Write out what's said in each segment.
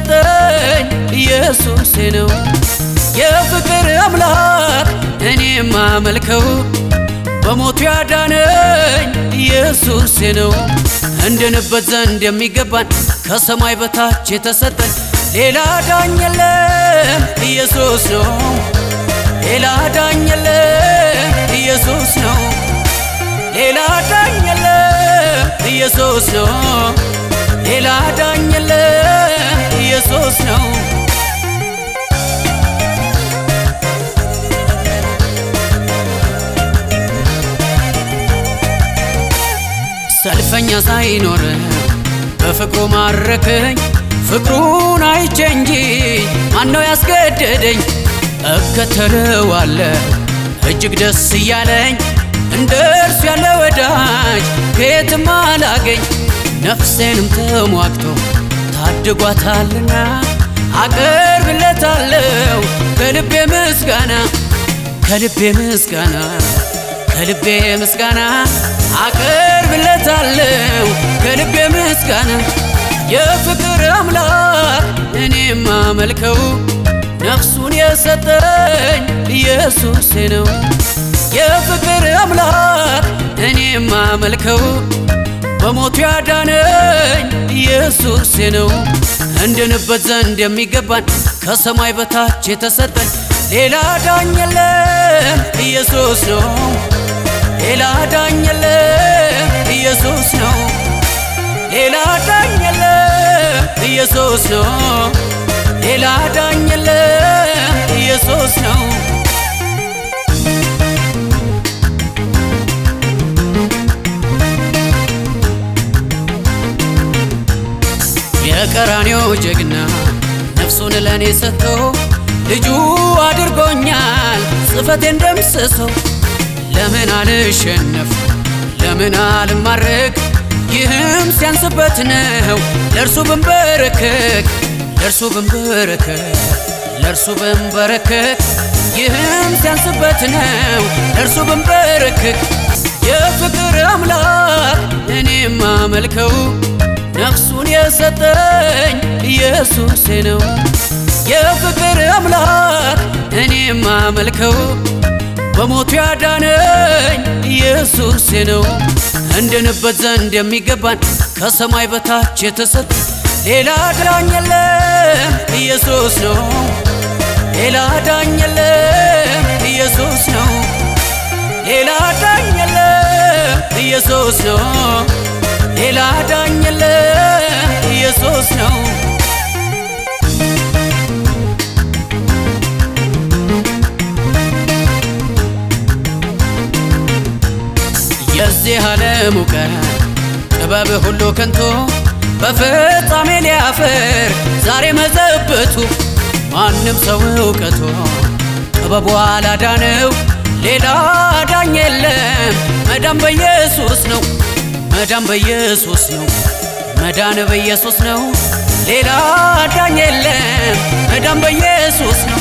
የሰጠኝ ኢየሱሴ ነው። የፍቅር አምላክ እኔ ማመልከው በሞቱ ያዳነኝ ኢየሱሴ ነው። እንድንበት ዘንድ የሚገባን ከሰማይ በታች የተሰጠን ሌላ ዳኝ የለም ኢየሱስ ነው። ሌላ ዳኝ የለም ኢየሱስ ነው። ሌላ ዳኝ የለም ኢየሱስ ነው። ሌላ ዳኝ የለም ኢየሱስ ነው። ሰልፈኛ ሳይኖር በፍቅሩ ማረከኝ ፍቅሩን አይቼ እንጂ ማነው ያስገደደኝ? እከተለዋለሁ እጅግ ደስ እያለኝ እንደ እርሱ ያለ ወዳጅ ከየትም አላገኝ። ነፍሴንም ተሟግቶ ታድጓታልና አቀርብለታለሁ ከልቤ ምስጋና ከልቤ ምስጋና ከልቤ ምስጋና አቀርብለታለሁ ከልቤ ምስጋና የፍቅር አምላክ እኔ ማመልከው ነፍሱን የሰጠኝ ኢየሱሴ ነው። የፍቅር አምላክ እኔ ማመልከው በሞቱ ያዳነኝ ኢየሱሴ ነው። እንድንበት ዘንድ የሚገባን ከሰማይ በታች የተሰጠን ሌላ ዳኝ የለም ኢየሱስ ነው። ሌላ ዳኝ የለም ኢየሱስ ነው። ሌላ ዳኝ የለም ኢየሱስ ነው። ሌላ ዳኝ የለም ኢየሱስ ነው። የቀራኔው ጀግና ነፍሱን ለእኔ ሰጥቶ ልጁ አድርጎኛል ጽፈቴን ደምስሰው ለምን አልሸነፍ ለምን አልማረክ ይህም ሲያንስበት ነው ለእርሱ ብንበረከክ ለእርሱ ብንበረከክ ለእርሱ ብንበረከክ ይህም ሲያንስበት ነው ለእርሱ ብንበረከክ የፍቅር አምላክ እኔ ማመልከው ነፍሱን የሰጠኝ ኢየሱሴ ነው። የፍቅር አምላክ እኔ ማመልከው በሞቱ ያዳነኝ ኢየሱሴ ነው። እንድንበት ዘንድ የሚገባን ከሰማይ በታች የተሰጠ ሌላ ዳኝ የለም ኢየሱስ ነው። ሌላ ዳኝ የለም ኢየሱስ ነው። ሌላ ዳኝ የለም ኢየሱስ ነው። ሌላ ዳኝ የለም ኢየሱስ ነው። የዚህ ዓለም እውቀት ጥበብ ሁሉ ከንቱ በፍጻሜ ሊያፍር ዛሬ መዘበቱ ማንም ሰው እውቀቱ ጥበቡ አላዳነው ሌላ ዳኝ የለም መዳን በኢየሱስ ነው መዳን በኢየሱስ ነው መዳን በኢየሱስ ነው ሌላ ዳኝ የለም መዳን በኢየሱስ ነው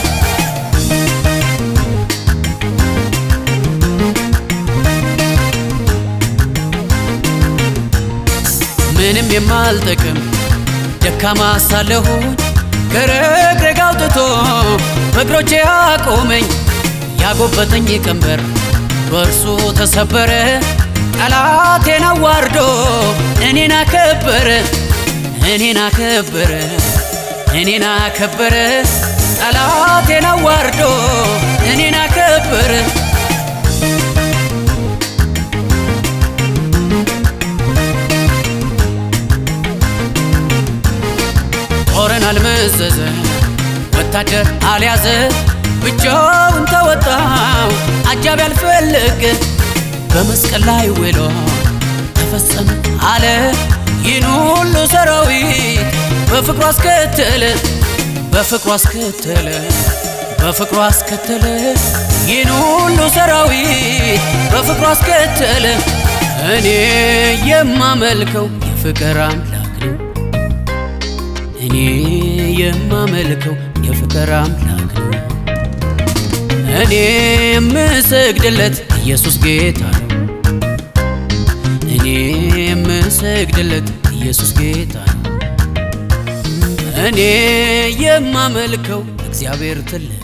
ምንም የማልጠቅም ደካማ ሳለሁኝ ከረግረግ አውጥቶ በእግሮቼ አቆመኝ። ያጎበጠኝ ቀንበር በእርሱ ተሰበረ። ጠላቴን አዋርዶ እኔን አከበረ እኔን አከበረ እኔን አከበረ ጠላቴን አዋርዶ እኔን አከበረ ጦርን አልመዘዘ ወታደር አልያዘ ብቻውን ተወጣው አጃቢ አልፈለገ በመስቀል ላይ ውሎ ተፈጸመ አለ ይህን ሁሉ ሰራዊት በፍቅሩ አስከተለ በፍቅሩ አስከተለ በፍቅሩ አስከተለ ይህን ሁሉ ሰራዊት በፍቅሩ አስከተለ እኔ የማመልከው የፍቅር አምላክ ነው እኔ የማመልከው የፍቅር አምላክ ነው እኔ የምሰግድለት ኢየሱስ ጌታ ነው እኔ የምሰግድለት ኢየሱስ ጌታ ነው እኔ የማመልከው እግዚአብሔር ትልቅ